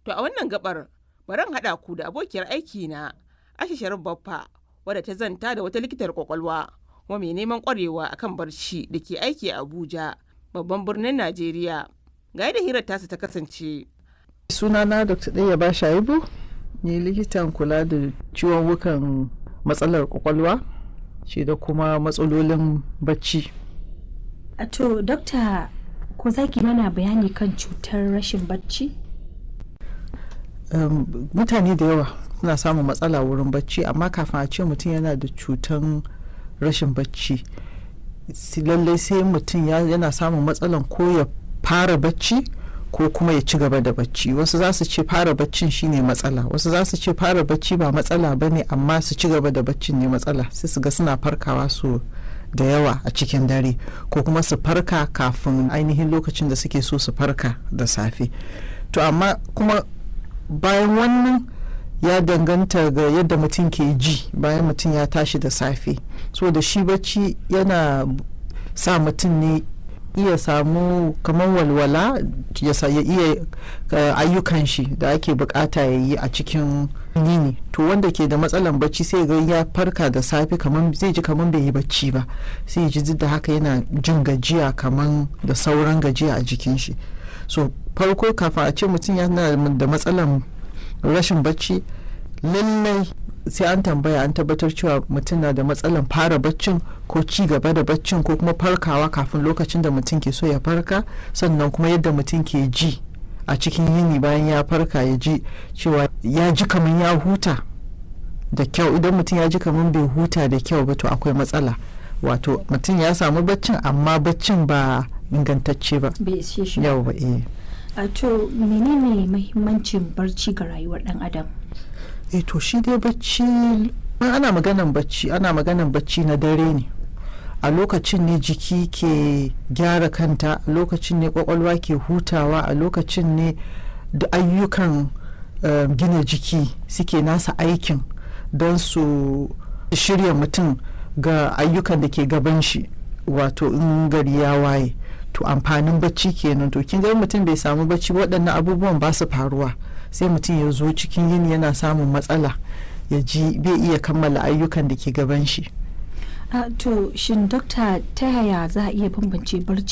To a wannan gabar bari haɗa ku da abokiyar aiki na Aisha Sharif Baffa wadda ta zanta da wata likitar kwakwalwa kuma mai neman kwarewa akan barci da ke aiki a Abuja babban birnin Najeriya. Ga yadda hirar tasu ta kasance. sunana dr ɗaya ba shaibu ni likitan kula da ciwon wukan matsalar kwakwalwa shi da kuma matsalolin bacci A To, dokta ko za ki mana bayani kan cutar rashin bacci? um, mutane da yawa suna samun matsala wurin bacci amma kafin a ce mutum yana da cutan rashin bacci si- lallai sai mutum ya- yana samun matsalan ko ya fara bacci ko kuma ya ci gaba da bacci wasu za su ce fara baccin shine matsala wasu za su ce fara bacci ba matsala ba ne amma su ci gaba da baccin ne matsala sai su ga suna farkawa su da yawa a cikin dare ko kuma su farka kafin ainihin lokacin da suke so su farka da safe to amma kuma bayan wannan ya danganta ga yadda mutum ke ji bayan mutum ya tashi da safe so da shi bacci yana sa mutum ne iya samu kamar walwala ya sa- ya iya uh, ayyukan shi da ake bukata ya yi a cikin yini to wanda ke da matsalan bacci sai ga ya farka da safe kamar zai ji kamar bai yi bacci ba sai ya ji duk da haka yana jin gajiya kamar da sauran gajiya a jikin shi so farko kafin a ce mutum yana da matsalan rashin bacci lallai sai an tambaya an tabbatar cewa mutum na da matsalan fara baccin ko ci gaba da baccin ko kuma farkawa kafin lokacin da mutum ke so ya farka sannan kuma yadda mutum ke ji a cikin yini bayan ya farka ya ji cewa ya ji kamar ya huta da kyau idan mutum ya ji kamar bai huta da kyau ba to akwai matsala wato mutum ya samu baccin amma baccin ba ingantacce ba Bai ishe shi ba. yau ba eh A to, menene mahimmancin barci ga rayuwar ɗan adam? eh to shi dai bacci in ana maganan bacci ana maganan bacci na dare ne a lokacin ne jiki ke gyara kanta a lokacin ne kwakwalwa ke hutawa a lokacin ne da ayyukan eh, gina jiki suke nasa aikin don su shirya mutum ga ayyukan da ke gaban shi wato in gari ya waye to amfanin bacci kenan to kin ga mutum bai samu bacci ba, waɗannan abubuwan ba su faruwa sai mutum ya zo cikin yini yana samun matsala ya ji bai iya kammala ayyukan da ke gaban shi A to, shin dokta ta yaya za a iya bambance barci